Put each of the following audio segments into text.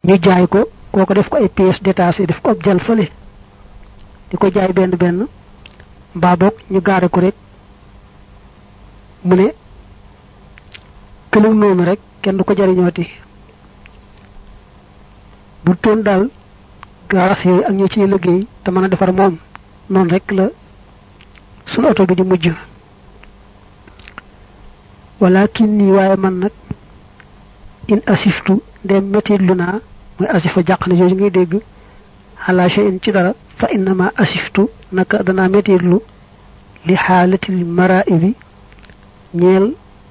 ñu jaay ko kooko def ko ay pièces détachées def ko ab jal fële di ko jaay benn benn mbaa boog ñu gaare ko rek mu ne këlug noonu rek kenn du ko jariñooti bu toon daal gaaraas yooyu ak ñoo ciy liggéey te mën a defar moom noonu rek la sunu oto bi di mujj walakin nii waaye man nag in asiftu ndem métit lu naa mooy asifa jàq na jooju ngay dégg xalaa in ci dara fa innama asiftu naka danaa métit lu li xaalatil maraibi ñeel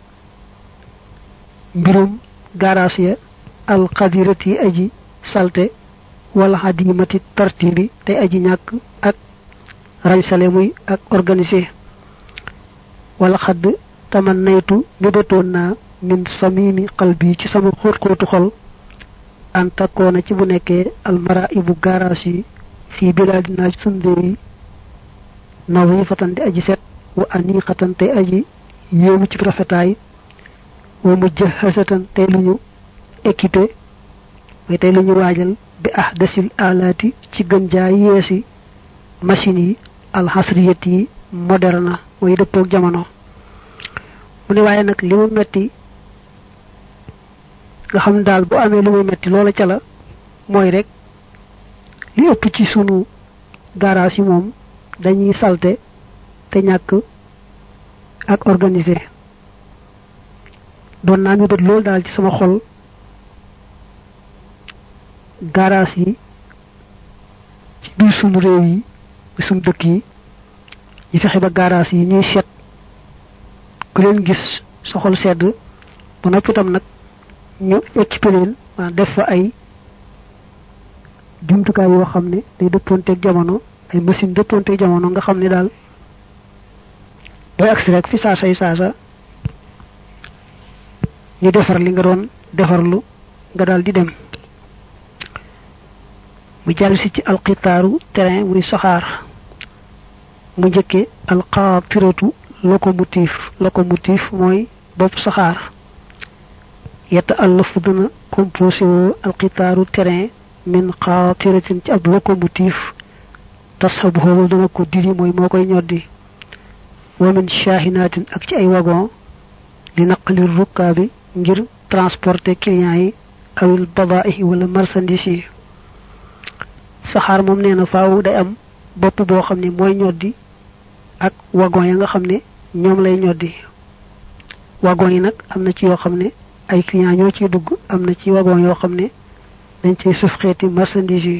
mbirum gaaraas ya alxadirati aji salte wala xadimati tartibi tey aji ñàkk ak rañsale muy ak organisé wala xadd taman naytu mébétoon naa min samimi qalbi ci sama xóot xóotu xol an takkoona ci bu nekkee almara ibu gaaraas yi fii bilaadinaa ci sun réew yi nadifatan di aji set wa aniqatan tey aji yéemu ci rafetaay wa mujahasatan tey lu ñu équipé mooy tey lu ñu waajal bi ahdasil alaati ci gën jaa yeesi machines yi alxasriyat yi moderne mooy dëppoog jamono mu ne waaye nag li mu metti nga xam daal bu amee lu muy metti loola ca la mooy rek li ëpp ci sunu garage yi moom dañuy salte te ñàkk ak organisé doon naa mi bët loolu daal ci sama xol garage yi ci biir sunu réew yi sunu dëkk yi ñu fexe ba garage yi ñuy set ku leen gis sa xol sedd ba noppi itam nag ñu équipé leen waa def fa ay jumtukaay yoo xam ne day dëppoonteeg jamono ay machine dëppoonteeg jamono nga xam ne daal day agsi rek fi saasa yi saasa ñu defar li nga doon defarlu nga daal di dem mu jàll si ci alxitaaru terrain muy saxaar mu njëkke alxaatiratu locomotive locomotive mooy bopp saxaar yetta àllafu dana composé woo alxitaaru terrain min xaatiratin ci ab locomotive tasxabu xoowal dana ko diri mooy moo koy ñoddi wa min shaahinaatin ak ci ay wagon li naqali rukkaabi ngir transporter clients yi awil badaa'i wala marchandise yi saxaar moom nee na faaw day am bopp boo xam ne mooy ñoddi ak wagon ya nga xam ne ñoom lay ñoddi wagon yi nag am na ci yoo xam ne ay clients ñoo ciy dugg am na ci wagon yoo xam ne dañ ciy suuf xeeti marchandise yi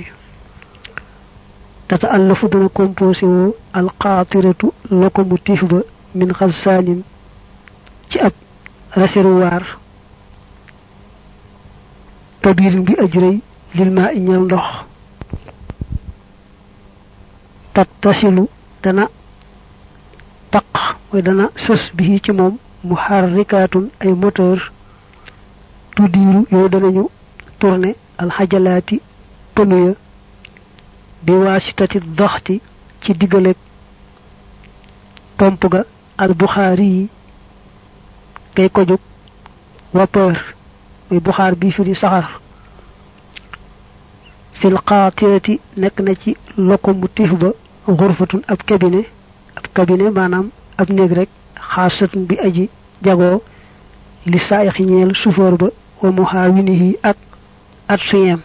tata àllafu dana composé woo alxaatiratu locomotive ba min xalsaanin ci ab réservoir kabirin bi ajrëy lil maa iñal ndox tattasilu dana taq mooy dana sës bi ci moom muharrikaatun ay moteur tuddiiru yooyu danañu tourné alxajalaati pënu ya bi waasitati doxti ci diggaleeg pomp ga al buxaari yi kay ko jóg vapeur muy buxaar bi fi di saxar fil xaatirati nekk na ci locomotive ba xurfatun ab cabinet ab cabinet maanaam ab néeg rek xaasatun bi aji jagoo li saayixi ñeel chauffeur ba wa muhaawinihi ak at suyem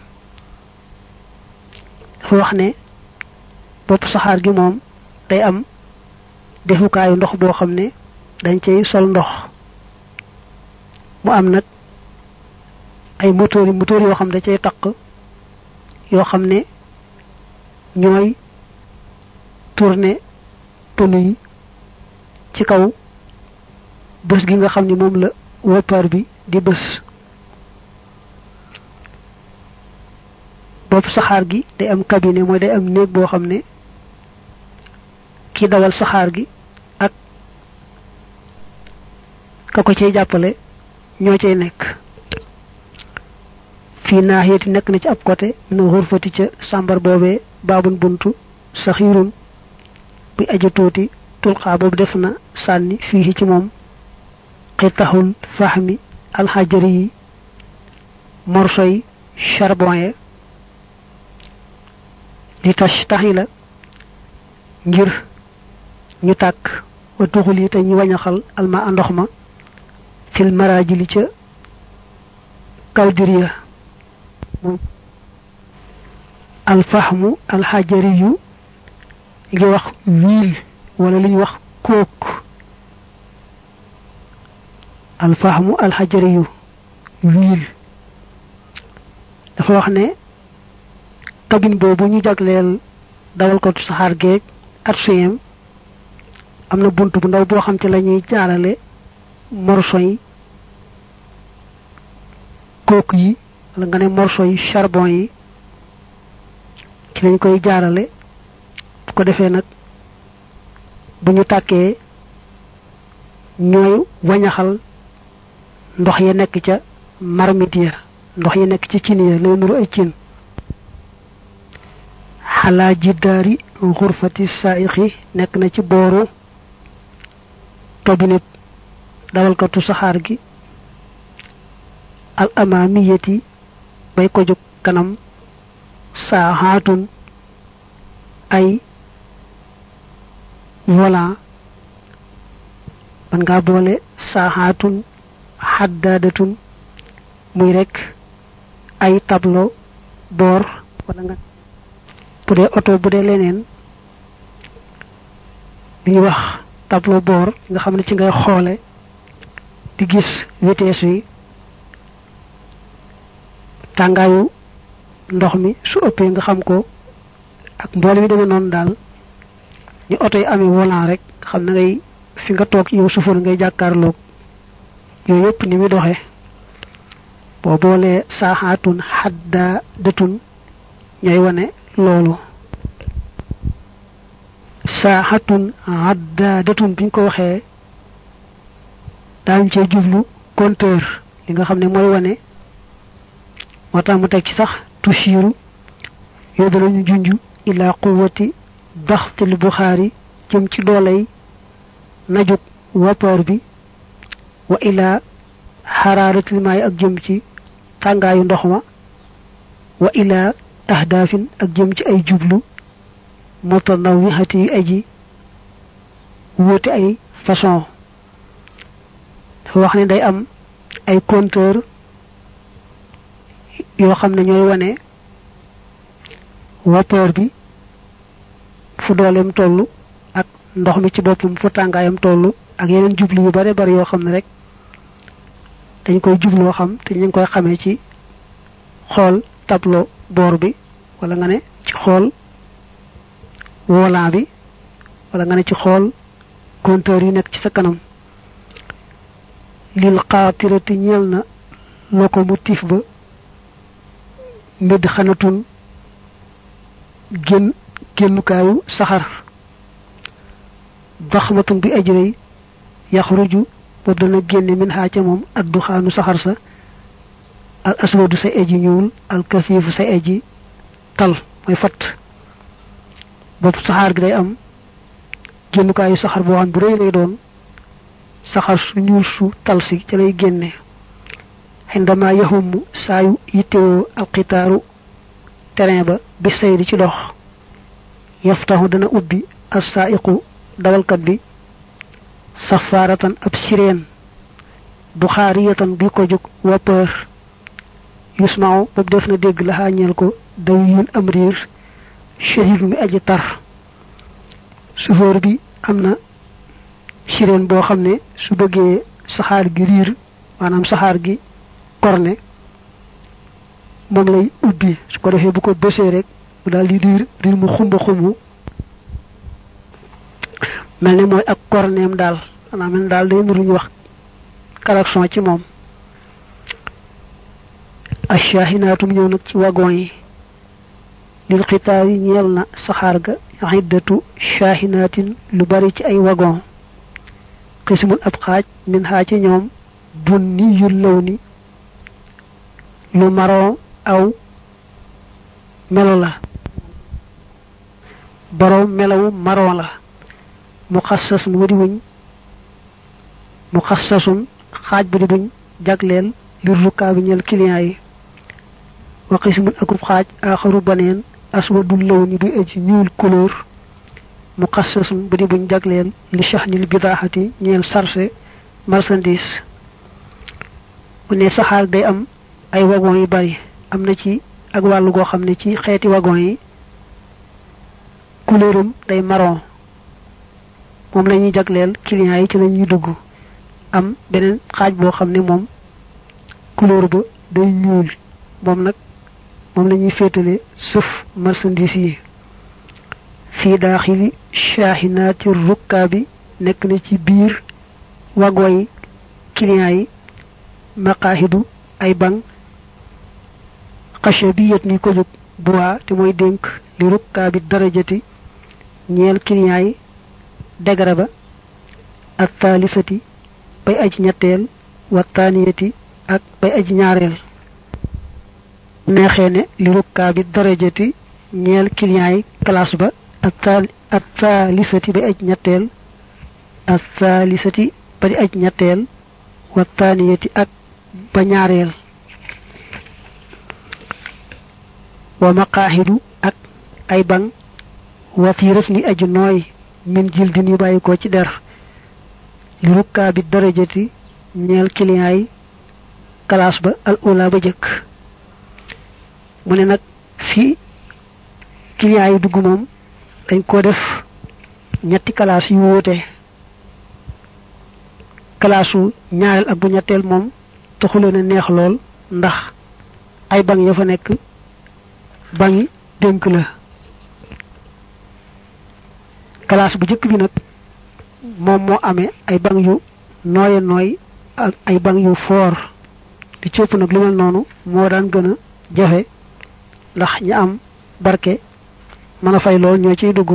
dafa wax ne bopp saxaar gi moom day am defukaayu ndox boo xam ne dañ cay sol ndox mu am nag ay moteur yi moteur yoo xam ne da cay taq yoo xam ne ñooy tourner pneu yi ci kaw bës gi nga xam ne moom la woppaar bi di bës bopp saxaar gi day am cabinet mooy day am néeg boo xam ne ki dawal saxaar gi ak ka ko cay jàppale ñoo cay nekk fii naaxiyati nekk na ci ab côté mina xurfati ca sàmbar boobee baabun buntu saxiirun buy aju tuuti tulxaa boobu def na sànni fii ci moom xitaxul fahmi alxajari yi morso yi charbon ye li tax taxi la ngir ñu tàkk wa tuxul yi te ñu wañaxal alma ndox ma fil marajili ca kawdiriya alfahmu alxajari yu ngi wax wiil wala li ñu wax kóok alfahmu alxajari yu wiil dafa wax ne cabine boobu ñu jagleel dawal ko saxaar geeg at suyem am na bunt bu ndaw boo xam ci la ñuy jaarale morso yi kóok yi wala nga ne morso yi charbon yi ci lañ koy jaarale bu ko defee nag bu ñu tàkkee ñooy wañaxal ndox ya nekk ca marmite ya ndox ya nekk ci cin ya lay nuru ay cin xalaa jiddaari xurfati saixi nekk na ci booru tobinet dawalkatu saxaar gi al amaamiyati bay ko jóg kanam saaxaatun ay volant man ngaa boole saaxaatun xaddaadatun muy rek ay tableau boor wala nga bu dee oto bu dee leneen li ñuy wax tableau boor nga xam ne ci ngay xoole di gis vitesse yi tàngaayu ndox mi su ëppee nga xam ko ak mboole mi demee noonu daal ñu oto yi amee volant rek xam na ngay fi nga toog yow suufar ngay jàkkaarloog yooyu yëpp ni muy doxee boo boolee saaxaatun xaddaa dëtun ñooy wane loolu saaxatun xaddaa dëtun biñ ko waxee daañu cee jublu compteur li nga xam ne mooy wane moo tax mu teg ci sax tushiru yooyu danañu junj ila quwati daxtil buxaari jëm ci dooley najug vapeur bi wa ila xaraaratil maay ak jëm ci tàngaayu ndox ma wa ila ahdaafin ak jëm ci ay jublu mutanawihati yu aji wóote ay façon dafa wax ne day am ay compteur yoo xam ne ñooy wane vapeur bi fu dooleem toll ak ndox mi ci boppam fu tàngaayam toll ak yeneen jublu yu bare bari yoo xam ne rek dañ koy jubloo xam te ñu ngi koy xamee ci xool tableau bord bi wala nga ne ci xool volant bi wala nga ne ci xool compteur yi nekk ci sa kanam lil xaatirati ñeel na locomotive ba mbedd xanatun génn génnukaayu saxar daxmatun bi ajrëy yaxruju boobu dana génne min xaa ca moom addu xaanu saxar sa al aswadu sa eji ñuul al kasiifu sa eji tal mooy fatt boobu saxaar gi day am génnukaayu saxar boo xam bu rëy lay doon saxar su ñuul su tal si ca lay génne xindama yaxumu saayu yittewoo alxitaaru terrain ba bi sayri ci dox yaftaxu dana ubbi assaiqu dawalkat bi safaaratan ab sireen buxaariyatan bi ko jóg wapeur yusmaaw boobu def na dégg la xàññeel ko daw yun am riir shadid mi aji tar sufóor bi am na sireen boo xam ne su bëggee saxaar gi riir maanaam saxaar gi korne moom lay ubbi su ko defee bu ko bësee rek mu daal di riir riir mu xumba xumbu mel ne mooy ak korneem daal xanaa mel daal day nuru ñu wax klaxon ci moom ashaahinaatum ñëw nag ci wagon yi lil xitaar yi ñeel na saxaar ga iddatu shaahinaatin lu bari ci ay wagon xismun ab xaaj min xaa ci ñoom bunni yu law ni lu maron aw melo la boroom melawu maron la mu xassas mu di wuñ mu xassasun xaaj bu di buñ jagleel li rukkaa bi ñeel client yi wa qismun akub xaaj aaxaru baneen aswadul law ni duy aji ñuul couleur mu xassasun bu di buñ jagleel li shahnil bidaaxati ñeel sarse marchandise mu ne saxaar day am ay wagon yu bari am na ci ak wàllu goo xam ne ci xeeti wagon yi couleuram day marron moom la ñuy jagleel clients yi ci la ñuy dugg am beneen xaaj boo xam ne moom couleur ba day ñuul moom nag moom la ñuy féetale sëf marchandise yi fii daaxili shaahinaati rukkaa bi nekk na ci biir wagon yi clients yi maqaahidu ay bang xacha bi yet ni ko jóg bois te mooy dénk li rukkaa bi darajati ñeel clients yi degara ba ak taalisati bay aji ñetteel wa taaniyati ak bay aji ñaareel neexee ne li rukkaa bi darajati ñeel clients yi classe ba ak taal ak taalisati bay aji ñetteel ak taalisati ba di aji ñetteel wa taaniyati ak ba ñaareel wa maqaaxidu ak ay bang watiiras ni aju nooy min jildin yu bàyyi ko ci der li rukkaa bi darajati ñeel clients yi classe ba al ula ba jëkk mu ne nag fii clients yi dugg moom dañ ko def ñetti classe yu wuute classe wu ñaareel ak bu ñetteel moom taxuleen a neex lool ndax ay bang ya fa nekk bangi dénk la classe bu jëkk bi nag moom moo amee ay bang yu nooye nooy ak ay bang yu foor di cëpp nag lu mel noonu moo daan gën a jafe ndax ñi am barke mën a fay lool ñoo ciy dugg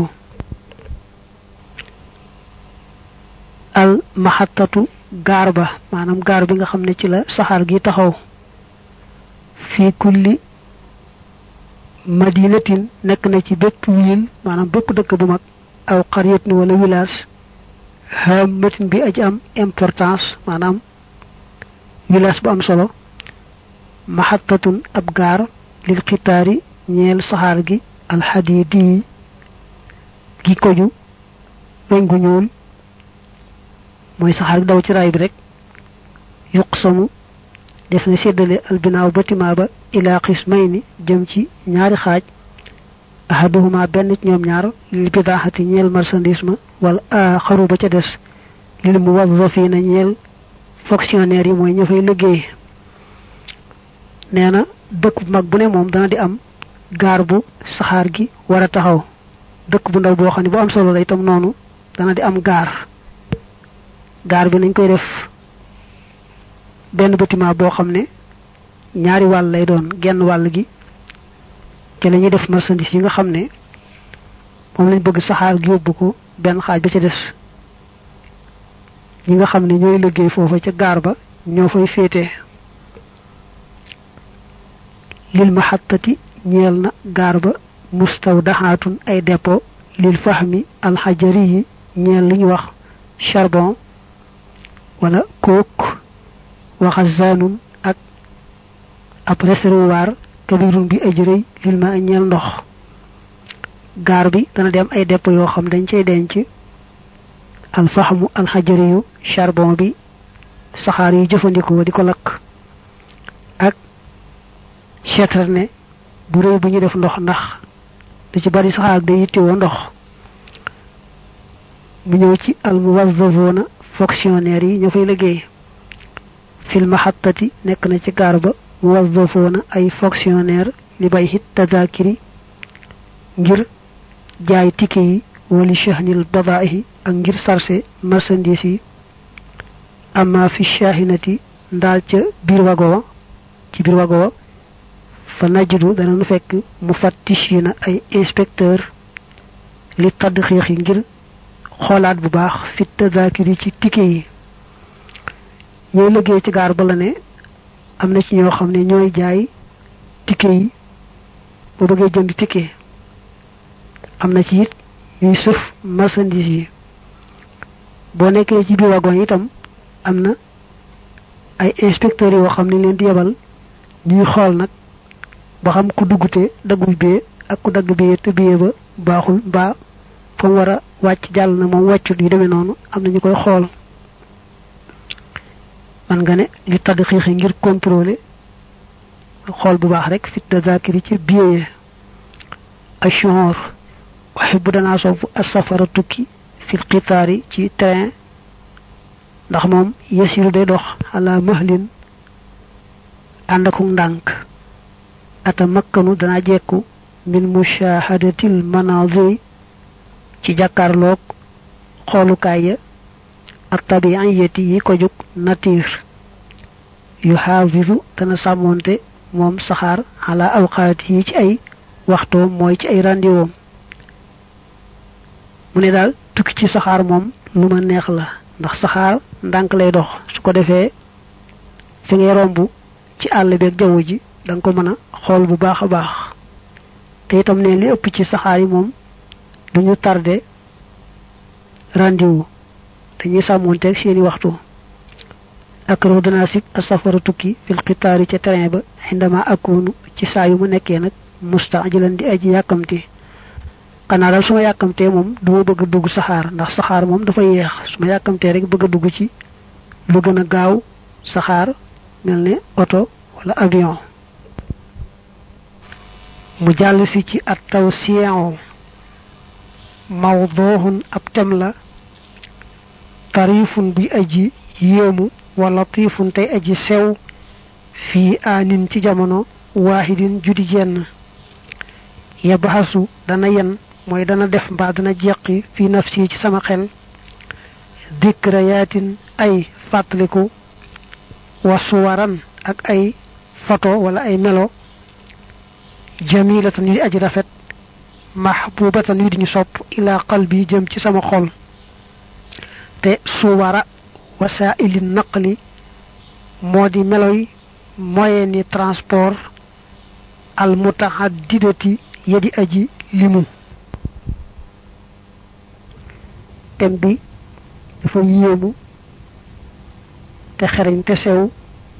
al maxattatu gaar ba maanaam gaar bi nga xam ne ci la saxaar gi taxaw fii kulli madinatin nekk na ci bépp wiil maanaam bépp dëkk bu mag aw xaryatin wala village hamatin bi aji am importance maanaam village bu am solo maxattatun ab gaar lil xitaari ñeel saxaar gi alxadidi gi koju weñ gu ñuul mooy saxaar gi daw ci raay bi rek yuqsamu def na séddale albinaaw bâtiment ba ila qismayni jëm ci ñaari xaaj ahaduhuma benn ci ñoom ñaar lil bidaaxati ñeel marchandise ma wala axaru ba ca des lil muwazzafina ñeel fonctionnaire yi mooy ña fay liggéey nee na dëkk bu mag bu ne moom dana di am gaar bu saxaar gi war a taxaw dëkk bu ndaw boo xam ne bu am solo la itam noonu dana di am gaar gaar bi nañ koy def benn bâtiment boo xam ne ñaari wàll lay doon genn wàll gi ci la ñuy def marchandise yi nga xam ne moom lañ bëgg saxaar gi yóbbu ko benn xaaj ba ca des ñi nga xam ne ñooy liggéey foofa ca gaar ba ñoo fay féete lil maxattati ñeel na gaar ba mustawdaxaatun ay dépôt lil fahmi alxajari yi ñeel li ñu wax charbon wala coke wa xazaanun ak ab réservoir kabirun bi ajrëy lil ma ñeel ndox gaar bi dana dem ay dépôt yoo xam dañ cay denc alfaxmu alxajari yu charbon bi saxaar yi jëfandikoo di ko lakk ak citerne bu rëy bu ñu def ndox ndax da ci bari saxaar day yittewoo ndox mu ñëw ci almuwazzafuna fonctionnaire yi ñoo fay liggéey fil mahattati nekk na ci gaar ba muwazzafuna ay fonctionnaire li bay hit tadakiri ngir jaay ticket yi wali shahnil badaahi ak ngir sarse marchandise yi amma fi shahinati ndaal ca biir wago wa ci biir wago wa fa najidu dana nu fekk mu fattishina ay inspecteur li tadd xiix yi ngir xoolaat bu baax fi tadakiri ci ticket yi ñooy liggéey ci gaar ba la ne am na ci ñoo xam ne ñooy jaay ticket yi boo bëggee jënd ticket am na ci it ñuy sëf marchandise yi boo nekkee ci biir wagon itam am na ay inspecteurs yoo xam ne leen di yebal ñuy xool nag ba xam ku duggute daggul bee ak ku dagg bee te bee ba baaxul mbaa fa mu war a wàcc jàll na moom wàccut yu demee noonu am na ñu koy xool man nga ne li tadd xiixi ngir contrôler xool bu baax rek fit de zakiri ci biee ashor waxe bu danaa sopp asafara tukki fil xitaari ci train ndax moom yasiru day dox ala mahlin ànd aku ndànk ata makkanu dana jekku min mushahadatil manaziri ci jàkkaarloog xoolukaay ya ak tabi'iyati yi ko jóg nature yu xaafisu dana sàmmoonte moom saxaar ala awqaati yi ci ay waxtoom mooy ci ay randiwoom mu ne daal tukki ci saxaar moom lu ma neex la ndax saxaar ndànk lay dox su ko defee fi ngay romb ci àll beeg jaww ji da nga ko mën a xool bu baax a baax te itam ne li ëpp ci saxaar yi moom duñu tardé rendez-vous dañuy sàmmoonteeg seeni waxtu akrahu danaa sib asafara tukki fil xitaari ca terrain ba indama akunu ci saa yu mu nekkee nag mustaajilan di aji yàkkamti xanaa daal su ma yàkkamtee moom du ma bëgg a dugg saxaar ndax saxaar moom dafa yeex su ma yàkkamtee rek bëgg a dugg ci lu gën a gaaw saxaar mel ne oto wala avion mu jàll si ci at taw siyon mawdoohun ab tem la tarifun bi aji yéemu wala tiifun tey aji sew fii aanin ci jamono waahidin judi jenn yabaxasu dana yen mooy dana def mbaa dana jeqi fii nafsi ci sama xel dikrayaatin ay fàttaliku wasuwaran ak ay photo wala ay melo jamilatan yu di aji rafet mahbubatan yu di ñu sopp ila qalbi jëm ci sama xol te suwara wasaili naqli moo di meloy moyen ni transport al mutahaddidati yedi aji limu tem bi dafa yéemu te xereñ te sew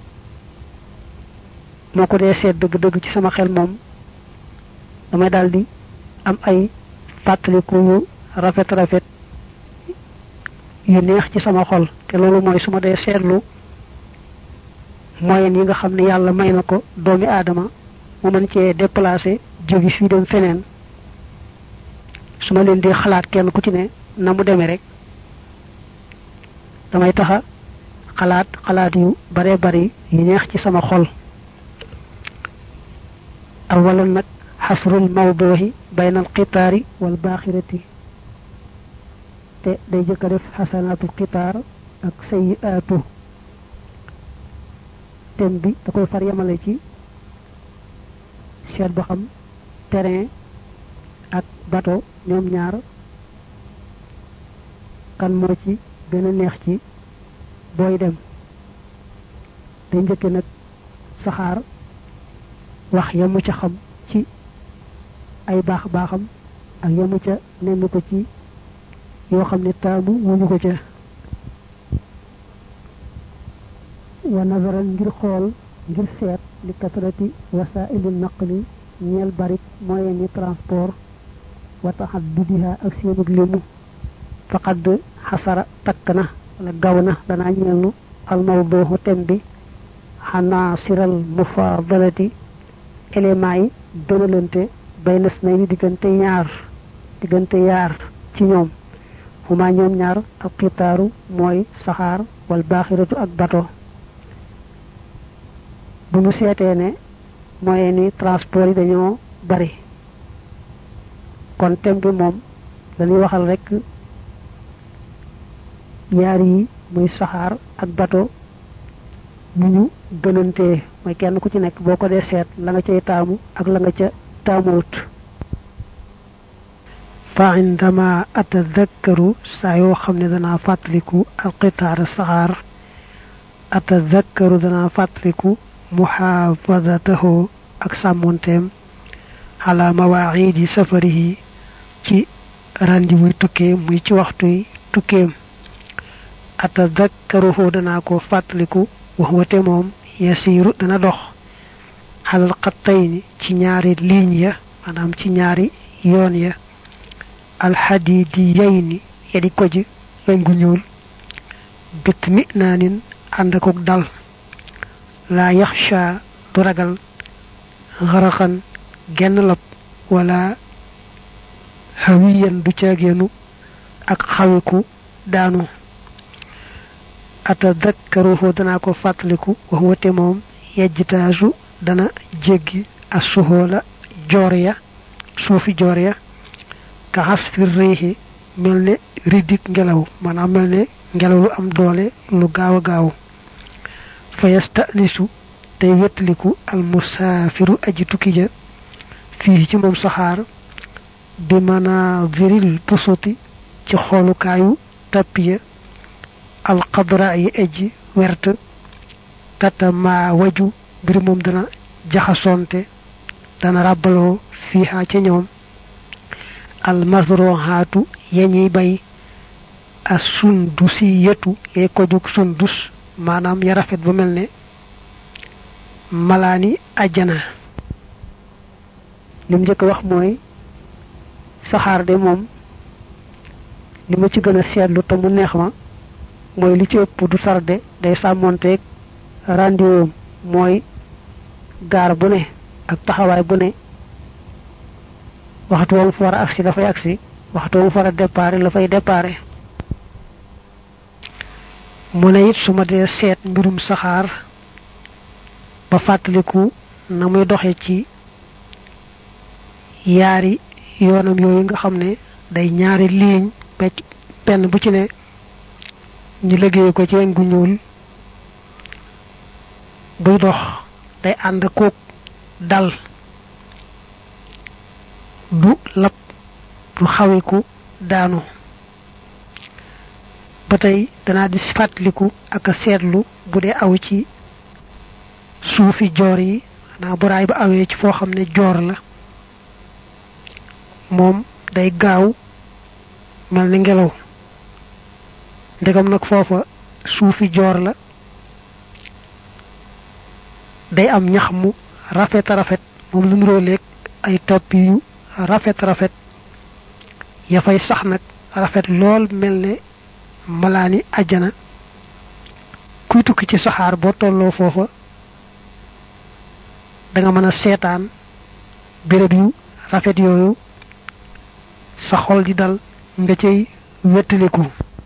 moo ko dee seet dëgg-dëgg ci sama xel moom damay daldi am ay fàttaliku yu rafet rafet yu neex ci sama xol te loolu mooy su ma dee seetlu moyen yi nga xam ne yàlla may na ko doomi aadama mu mën cee déplacer jógi fii dem feneen su ma leen di xalaat kenn ku ci ne na mu demee rek damay taxa xalaat xalaat yu bare bari yu neex ci sama xol awalan nag xasrul mawduhi bayna al qitaari wal baaxirati te day jëkk a def xasanaatul qitaar ak sayiaatu tem bi da koy far yemale ci seet ba xam terrain ak bateau ñoom ñaar kan moo ci gën a neex ci booy dem day njëkke nag saxaar wax yamu ca xam ci ay baax baaxam ak yamu ca nenn ko ci yoo xam ne taamu wuñu ko ca wa nazaran ngir xool ngir seet li kasrati wasaili naqli ñeel barik moyen ni transport wa taxaddudiha ak seenug limu faqad xasara takk na wala gaw na danaa ñeelnu almawduhu tem bi xanaa siral mufaadalati éléments yi gënalante bay nas na yi diggante ñaar diggante yaar ci ñoom huma ñoom ñaar ak xitaaru mooy saxaar wal baaxiratu ak bato bu ñu seetee ne moyen ni transport yi dañoo bari kon tem bi moom dañuy waxal rek yaar yi muy saxaar ak bato bu ñu gënantee mooy kenn ku ci nekk boo ko dee seet la nga cay taamu ak la nga ca taamuwut fa indama atadakkaru saa yoo xam ne danaa fàttaliku alqitaar saxaar atadakkaru danaa fàttaliku muxaafadatahu ak sàmmonteem ala mawaacidi safarihi ci randi muy tukkee muy ci waxtuy tukkeem atadakkaruhu danaa ko fàttaliku wax wate moom yasiiru dana dox xalal xattayni ci ñaari ligne ya maanaam ci ñaari yoon ya alxadidiyayni yadi ko ji weñ gu ñuul bit mi naanin ànd akuk dal laa yaxsha du ragal xaraxan genn lab wala xawiyan du caageenu ak xawiku daanu atadakkaruhu danaa ko fàttaliku wax wate moom yejjitaasu dana jéggi a suhoola joor ya suufi joor ya ka xas fi réexi mel ne ridik ngelaw maanaam mel ne ngelaw lu am doole lu gaaw a gaaw fa yastanisu tey wettaliku al musaafiru aji tukki ja fii ci moom saxaar bi manaadiril busuti ci xoolukaayu tappiya alxadra yi aji wert tata maa waju mbir moom dana jaxasonte dana ràbbaloo fiiha ca ñoom almasrohaatu yañuy bay a sundusi yetu yay ko jug sundus maanaam ya rafet ba mel ne malaani ajjana lim njëkk wax mooy saxaar de moom li ma ci gën a seetlu te mu neex ma mooy li ci ëpp du sarde day sàmmonteeg rendez-vous mooy gaar bu ne ak taxawaay bu ne waxtu woon fa war a agsi dafay agsi waxtu woon fa war a déparé la fay déparé mu ne it su ma dee seet mbirum saxaar ba fàttaliku na muy doxe ci yaari yoonam yooyu nga xam ne day ñaari ligne becc benn bu ci ne ñu liggéey ko ci weñ gu ñuul buy dox day ànd koog dal du lab du xawiku daanu ba tey danaa di fàttaliku ak a seetlu bu dee aw ci suufi joor yi xanaa buraay ba awee ci foo xam ne joor la moom day gaaw mel ni ngelaw ndegam nag foofa suufi joor la day am ñax mu rafet rafet moom lu nuroo leeg ay topp yu rafet rafet ya fay sax nag rafet lool mel ne malaani ajjana kuy tukki ci saxaar boo tolloo foofa da nga mën a seetaan béréb yu rafet yooyu sa xol di dal nga cay wettaliku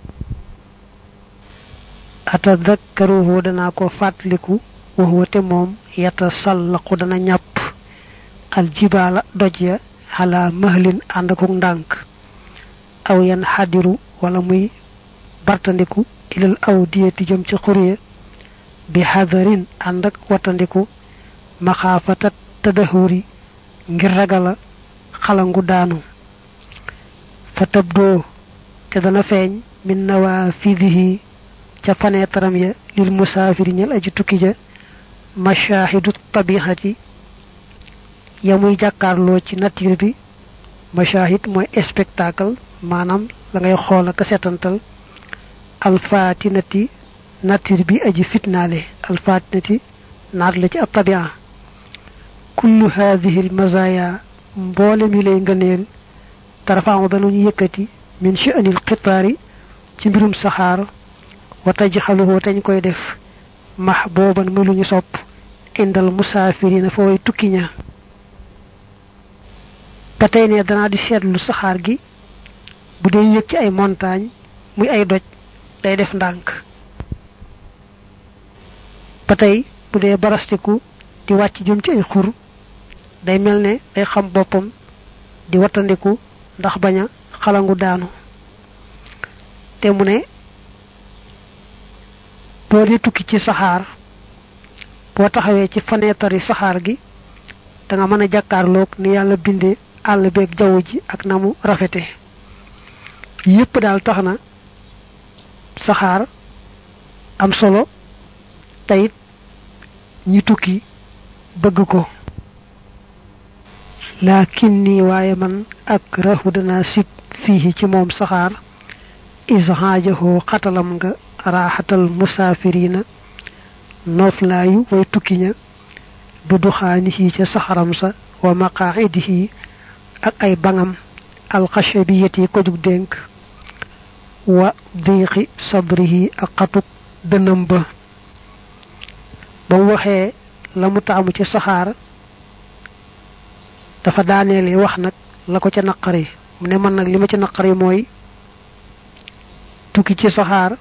atadakkaruhu danaa ko fàttaliku wax wate moom yata sallaqu dana ñàpp aljibaala doj ya xalaa mahlin ànd akuk ndànk aw yan xadiru wala muy bartandiku ilal aw diyeti jëm ci xurye bi xadarin ànd ak watandiku maxaafatat tadahuri ngir ragala xalangu daanu fa tabdoo te dana feeñ min nawaafidihi ca faneetaram ya lil musaafiri ñel aji tukki ja mashahidu tabihati ya muy jàkkaarloo ci nature bi mashahid mooy spectacle maanaam la ngay xool ak setantal alfatinati nature bi aji fitnaale alfatinati naat la ci ab tabia kullu hadihi almazaya mboole mi lay ngëneel tarfaamu danañu yëkkati min sha'nil xitaari ci mbirum saxaar wa tajxaluhu tañ koy def mahbuban muy lu ñu sopp indal musaafirina fa way tukki ña ba tey ne danaa di seetlu saxaar gi bu dee yëg ci ay montagne muy ay doj day def ndànk ba tey bu dee barastiku di wàcc jëm ci ay xur day mel ne day xam boppam di wattandiku ndax bañ a xalangu daanu te mu ne boo dee tukki ci saxaar boo taxawee ci fenêtre yi saxaar gi da nga mën a jàkkaarloog ni yàlla bindee àll beeg jaww ji ak na mu rafete yépp daal tax na saxaar am solo teyit ñi tukki bëgg ko laakin nii waaye man ak rahu dana sib fii ci moom saxaar isxaajahoo xatalam nga raaxatal musaafirina nooflaayu way tukki ña bi duxaanihi ca saxaram sa wa maqaa'idihi ak ay bangam alxashabiyati ko jug dénk wa diixi sadrihi ak xatuk dënam ba ba mu waxee la mu taamu ci saxaar dafa daaneele wax nag la ko ca naqari mu ne man nag li ma ci naqari mooy tukki ci saxaar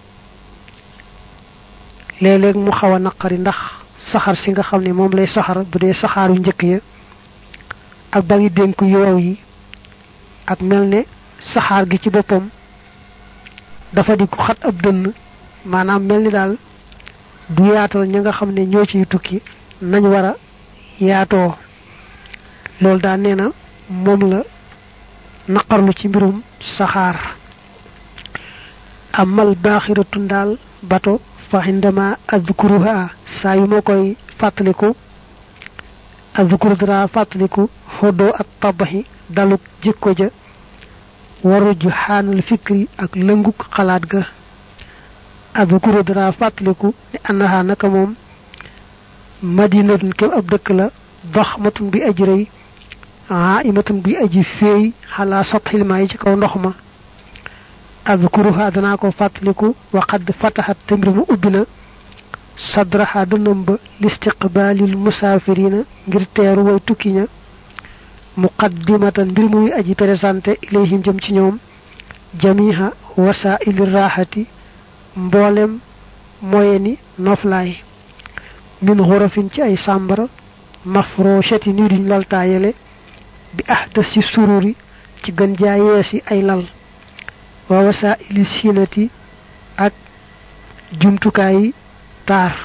léeg-léeg mu xaw a naqari ndax saxaar si nga xam ne moom lay saxar bu dee saxaaru njëkk ya ak ba ngi dénk yow yi ak mel ne saxaar gi ci boppam dafa di ko xat ab dënn maanaam mel ni daal du yaatal ña nga xam ne ñoo ciy tukki nañ war a yaatoo loolu daal nee na moom la naqarlu ci mbirum saxaar amal baaxiratun daal bato fa indama adkuruha saa yu ma koy fàttaliku adkur dara fàttaliku xoddoo ak tabaxi daluk jikko ja waruju xaanal fikri ak lënguk xalaat ga adkuru dara fàttaliku ne annaha naka moom madinatun kem ab dëkk la daxmatun bi aji rëy aimatun bi aji féey xalaa satxil maa yi ci kaw ndox ma adkuruha danaa ko fàttaliku wa qad fataxat te mbir mu ubbi na sadraha dënam ba listiqbaalil musaafirina ngir teeru way tukki ña muqaddimatan mbir muy aji présenté ilayhim jëm ci ñoom jamiha wasaili raxati mboolem moye ni noflaay min xurafin ci ay sàmbara mafrochati ni duñ laltaayele bi ahdas ci sururi ci gën jaa yeesi ay lal wa wasaili sinati ak jumtukaay taar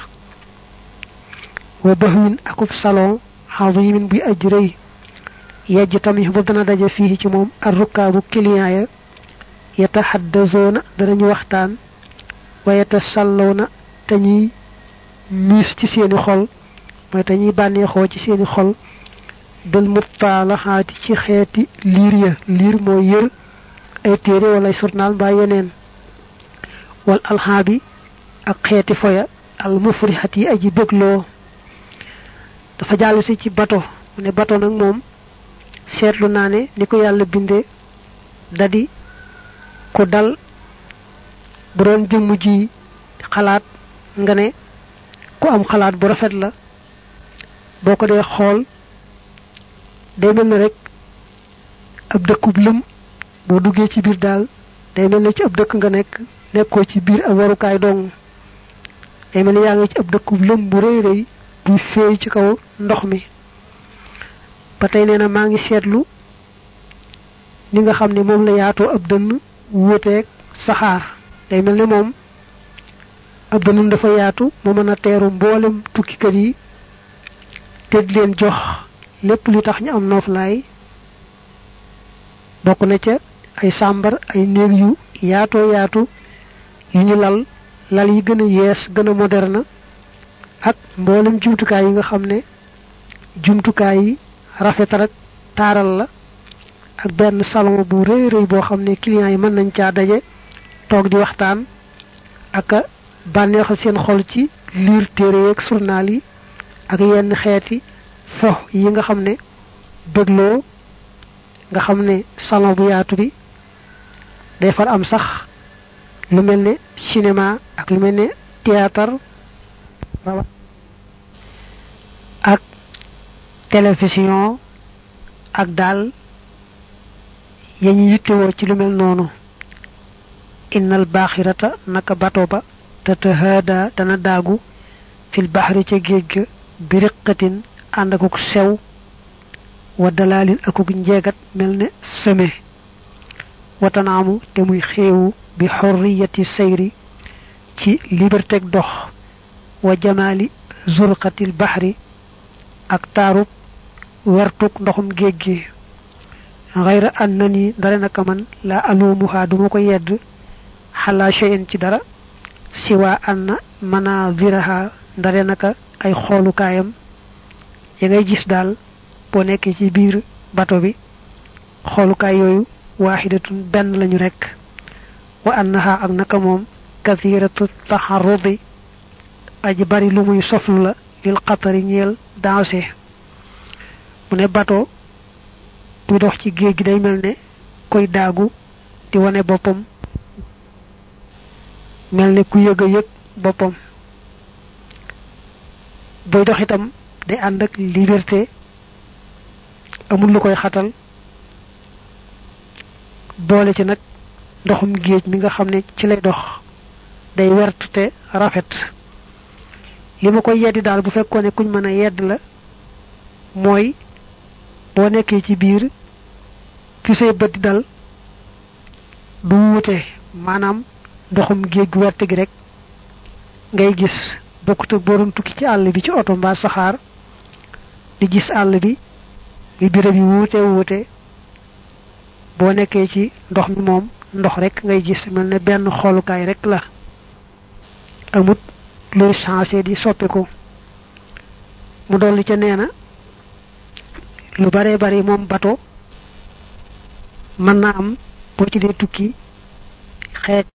wa bahwin akub salon xadimin buy aj rëy yejj tamit bu dana daje fii ci moom ar rukkaabu client ya yataxaddasoona danañu waxtaan wa yatasallawna te ñuy miis ci seeni xol mooy te ñuy bànneexoo ci seeni xol dal muttaalaxaati ci xeeti liir ya liir mooy yër ay téere wala ay journal mbaa yeneen wal alxaabi ak xeeti foya al mufrixat yi aji bégloo dafa jàll si ci bato mu ne bato nag moom seetlu naa ne ni ko yàlla bindee dadi ku dal bu doon jëmm ji xalaat nga ne ku am xalaat bu rafet la boo ko dee xool day mel ne rek ab dëkkub lëm boo duggee ci biir daal day mel ne ci ab dëkk nga nekk nekkoo ci biir ab warukaay dong day mel ne yaa ngi ci ab dëkkub lëm bu rëy rëy buy féey ci kaw ndox mi ba tey nee na maa ngi seetlu ni nga xam ne moom la yaatoo ab dënn wuuteeg saxaar day mel ne moom ab dënnum dafa yaatu mu mën a teeru mboolem tukkikat yi te di leen jox lépp li tax ñu am nooflaay bokk na ca ay sàmbar ay néeg yu yaatoo yaatu yu ñu lal lal yi gën a yees gën a moderne ak mboolem jumtukaay yi nga xam ne jumtukaay yi rafetal ak taaral la ak benn salon bu rëy rëy boo xam ne clients yi mën nañ caa daje toog di waxtaan ak a bànneexal seen xol ci liir téere yeeg journal yi ak yenn xeeti fo yi nga xam ne bégloo nga xam ne salon bu yaatu bi day far am sax lu mel ne cinéma ak lu mel ne théâtre ak télévision ak daal ya ñu yittewoo ci lu mel noonu innal baaxirata naka bato ba tatahaada dana daagu fil baxri ca géej ga bi riqatin ànd akuk sew wa dalaalin akuk njeegat mel ne seme watanaamu te muy xéewu bi xorriyati sayri ci liberté dox wa jamaali zurqatil baxri ak taarub wertuk ndoxum géej gi xayra an na ni dara naka man la alumuha duma ko yedd xalaa cheyin ci dara siwaa an na manaziraha ndare naka ay xoolukaayam ya ngay gis daal boo nekkee ci biir bato bi xoolukaay yooyu waaxidatun benn lañu rekk wa annaha ak naka moom kathiratu taxarrudi aji bari lu muy soflu la lil xatari ñeel dansé mu ne bato buy dox ci géej gi day mel ne koy daagu di wane boppam mel ne ku yëg a yëg boppam buy dox itam day ànd ak liberté amul lu koy xatal boole ci nag ndoxum géej mi nga xam ne ci lay dox day wert te rafet li ma koy yeddi daal bu fekkoon ne kuñ mën a yedd la mooy boo nekkee ci biir fi say bët di dal du wuute maanaam ndoxum géej gu wert gi rek ngay gis bokkut ak boo doon tukki ci àll bi ci oto mbaa saxaar di gis àll bi bi birab yi wuute wuute boo nekkee ci ndox mi moom ndox rek ngay gis mel ne benn xoolukaay rek la amut luy changé di soppiku mu dolli ca nee na lu bare bari moom bato mën na am boo ci dee tukki xeet